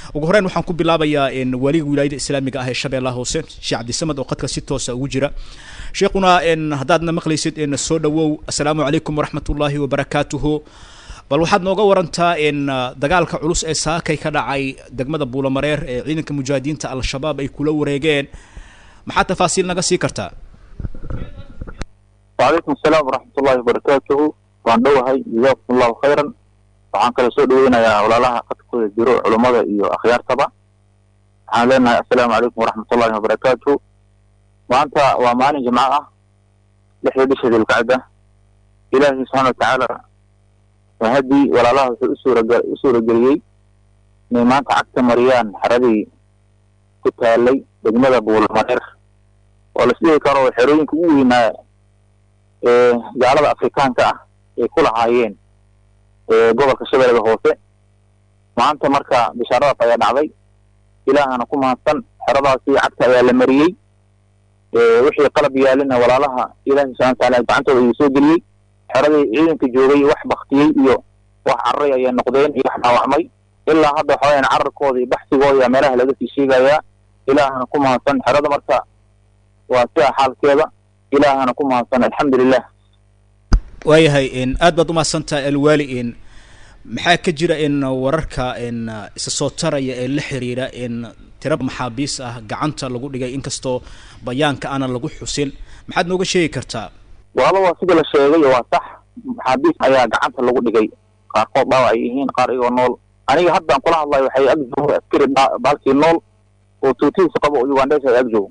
ugu horeyn waxaan ku bilaabayaa waliga wilaayada islaamiga ah ee shabeellaha hoose sheekh cabdisamed oo qadka si toosa ugu jira sheekhuna haddaadna maqlaysid soo dhawow assalaamu calaykum waraxmat ullaahi wabarakaatuhu bal waxaad nooga warantaa dagaalka culus ee saakay ka dhacay degmada buulamareer ee ciidanka mujaahidiinta al-shabaab ay kula wareegeen maxaa tafaasiil naga sii kartaa wacalaykum asalaam waraxmat ullahi wabarakaatuhu waan dhowahay jazakum allahu khayran waxaan kale soo dhaweynayaa walaalaha qadkooda jiro culummada iyo akhyaartaba waxaan leenahay assalaamu calaykum waraxmat ullahi wabarakaatuhu maanta waa maalin jimco ah lixda bisha dilqacda ilaahi subxaana watacaala haddii walaalaha wuxuu usuuraga u suurageliyey inay maanta cagta mariyaan xeradii ku taalay degmada buulamareer oo la isdhihi karo xerooyinka ugu weynaa ee gaalada afrikaanka ah ay ku lahaayeen gobolka shabeellada hoose maanta marka bishaaradaas ayaa dhacday ilaahana ku mahadsan xeradaasi cagta ayaa la mariyey wixii qalab yaalina walaalaha ilaahi subxana wataala gacantooda ayuu soo geliyey xeradii ciidanka joogay wax baktiyey iyo wax cararay ayay noqdeen iyo wax dhaawacmay ilaa hadda waxa weyaan cararkooda iyo baxsigooda ayaa meelaha laga sii sheegayaa ilaahana ku mahadsan xerada marka waa sidaa xaalkeeda ilaahana ku mahadsan alxamdulilah waayahay aad baad umahadsantahay alwaali maxaa ka jira in wararka isa soo taraya ee la xiriira in tira maxaabiis ah gacanta lagu dhigay inkastoo bayaanka aanan lagu xusin maxaad nooga sheegi kartaa waaba waa sida la sheegay waa sax maxaabiis ayaa gacanta lagu dhigay qaarkood dhaawac ay yihiin qaar igoo nool aniga haddaan kula hadlayo waxay ag joogo askari baalkii nool oo tuutihiisa qabo oo ugandhes ay ag joogo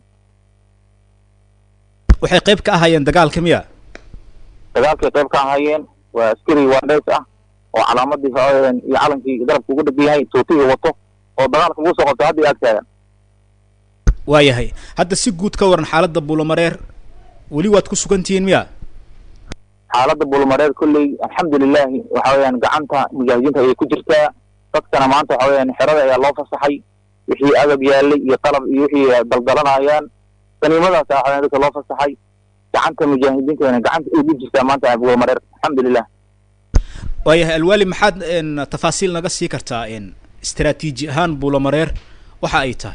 waxay qayb ka ahaayeen dagaalka miya dagaalkay qayb ka ahaayeen waa askari ugandhes ah oo calaamadii hooyeen iyo calankii garabka ugu dhagan yahay tuutihii wato oo dagaalka ugu soo qabtay hadda ag taagan waayahay hadda si guud ka waran xaaladda buulamareer weli waad ku sugan tihiin miya xaaladda buulmareer kolley alxamdulilahi waxa weyaan gacanta mujaahidiinta ayay ku jirtaa dadkana maanta waxa weyaan xerada ayaa loo fasaxay wixii agab yaalay iyo qalab iyo wixii daldalanayaan saniimadaas waxa weyaan dadka loo fasaxay gacanta mujaahidiintana gacanta ay ku jirtaa maanta buulmareer alxamdulilah waayahay alwaali maxaad tafaasiil naga sii kartaa istaraatiiji ahaan buulamareer waxa ay tahay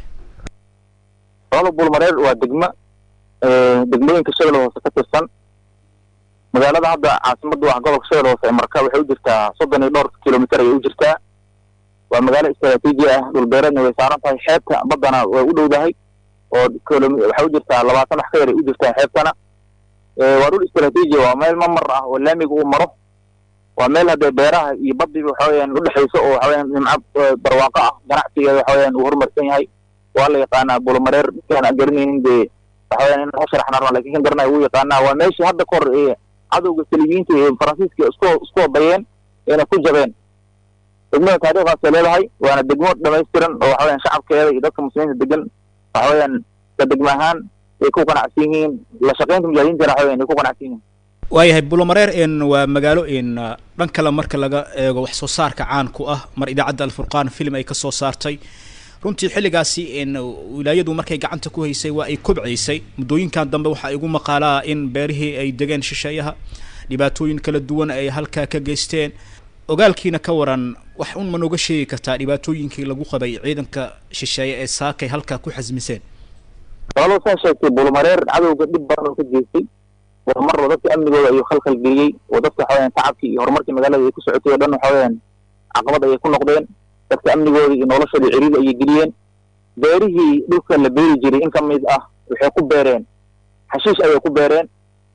olada buulmareer waa degmo degmooyinka shabeelle hoose ka tirsan magaalada hadda caasimada ah gobolka shabeelle hoose ee marka waxay u jirtaa soddon iyo dhowr kilomitr ayay u jirtaa waa magaalo istraatiiji ah dhulbeereedna way saaran tahay xeebta baddana way u dhowdahay oo waxay u jirtaa labaatan wax ka yar ay u jirtaa xeebtana waa dhul istraatiiji waa meel mamar ah oo laamiga uu maro waa meel haddee beeraha iyo badiba waxa weyaan udhexayso oo waxa weyaan nimco barwaaqo ah ganacsigeeda waxa weyaan uu horumarsan yahay waa la yaqaanaa buulmareer dadkaan garanaynin dee waxa weyaan in u sharaxna rabaa lakin kan garanaya wuu yaqaanaa waa meeshii hadda ka hor ee cadowga saliibiyiinta ee faransiiska isku isku wadayeen eena ku jabeen degmada taariikhdaasay leedahay waana degmo dhamaystiran oo waxa weyaan shacabkeeda iyo dadka muslimiinta degan waxa weyaan ka degmo ahaan ay ku qanacsan yihiin la shaqaynta mujaahidiintana waxa weyan ay ku qanacsan yihiin waayahay buulamareer n waa magaalo n dhan kale marka laga eego wax soo saarka caan ku ah mar idaacadda alfurqaan film ay ka soo saartay runtii xilligaasi n wilaayadu markay gacanta ku haysay waa ay kobcaysay muddooyinkan dambe waxaa igu maqaalaa in beerihii ay degeen shisheeyaha dhibaatooyin kala duwan ay halkaa ka geysteen ogaalkiina ka waran wax un ma nooga sheegi kartaa dhibaatooyinkii lagu qabay ciidanka shisheeye ee saakay halkaa ku xasmiseen walaalow saa sheegtay buulmareer cadowga dhib badan oo ka geystay horumarba dadka amnigooda ayuu khalkhal geliyey oo dadka waxa weyaan tacabkii iyo horumarkii magaalada ay ku socotay o dhan waxa weyaan caqabad ayay ku noqdeen dadka amnigooda iyo noloshooda ciriiri ayay geliyeen beerihii dhulka la beeri jiray in ka mid ah waxay ku beereen xashiish ayay ku beereen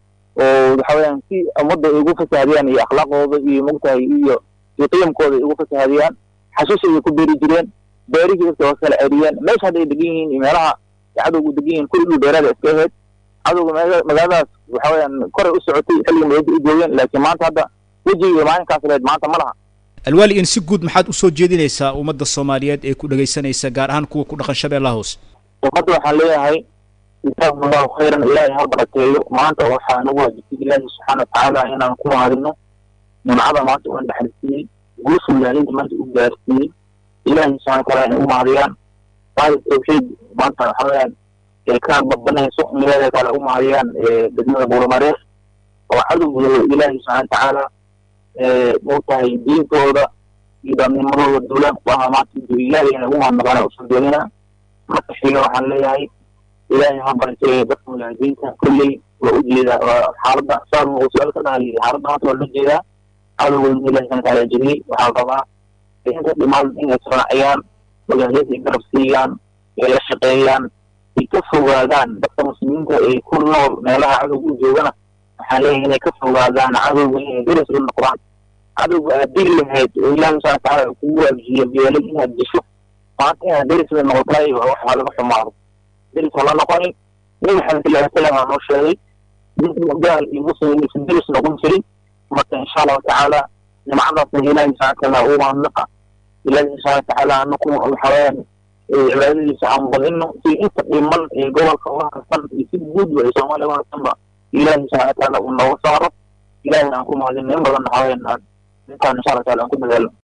oo waxa weyaan si ummadda ay ugu fasahadiyaan iyo akhlaaqooda iyo mogtahay iyo iyo qiyamkooda ay ugu fasahadiyaan xashiish ayay ku beeri jireen beerihii dadka waa kala ceriyeen meesha hadda ay degan yihiin iyo meelaha ay cadowgu degan yihiin kulli dhul beeraada iska ahayd cadowga magaaladaas waxa weyaan koray u socotay xilliga magaalada u joogeen laakiin maanta hadda wejiga maalinkaas leed maanta ma laha alwaali in si guud maxaad usoo jeedinaysaa ummadda soomaaliyeed ee ku dhegaysanaysa gaar ahaan kuwa ku dhaqan shabeellaha hoose ummadda waxaan leeyahay jazaakum allahu khayran ilaahay ha barakeeyo maanta waxaa nagu waajibtay ilaahi subxaana watacaala inaan ku mahadino nimcada maanta uan dhaxalsiiyey guusha mujaahidiinta maanta u gaarsiiyey ilaahi subxana wataala inay u mahadiyaan maali tawxiid maanta waxa weyaan ay ka babanayso in ilaahay taala u mahadiyaan degmada buulamareer oo cadowgooda ilaahi subxana watacaala mogtahay diintooda iyo daadnimadooda duulaan ku ahaa maanta intuu ilaahay inay ugu mahadnaqaan usan doonina marka xiga waxaan leeyahay ilaahay ha barakee dadka mujaahidiinta kolley waa u jeedaa xaaladda saar uu su-aal ka dhahayay xaaladda maanta waa loo jeedaa cadowgooda ilahi subana taala jebiyey waxaa rabaa inta dhimaan inay israaciyaan mujaahidiinta ay garab siiyaan ay la shaqeeyaan ay ka fogaadaan dadka muslimiinta ee ku nool meelaha cadowga u joogana waxaan leeyahay inay ka fogaadaan cadowga inay deris la noqdaan cadowga aad diri lahayd oo ilahi subana taala kugu waajiyo beelay inaad disho maanta inaad deris la noqotay waxaa laga xumaado deris hala noqonin nabi maxamed sal ly salam aa noo sheegay gaal iyo muslim inaysan deris noqon jirin marka insha allahu tacaala nimcadaasna ilahi subana taala uu mahadnaqa ilahi subana watacaala anaku waxaweyaan cibaadadiisa aan badino si inta dhiman ee gobolka uga harsan iyo si guudba ee soomaaliya uga harsanba ilahi subana wataala uu nooga saaro ilahi aan ku mahadino in badan waxaweyaan aan intaan insha allah taala aan ku dadaalo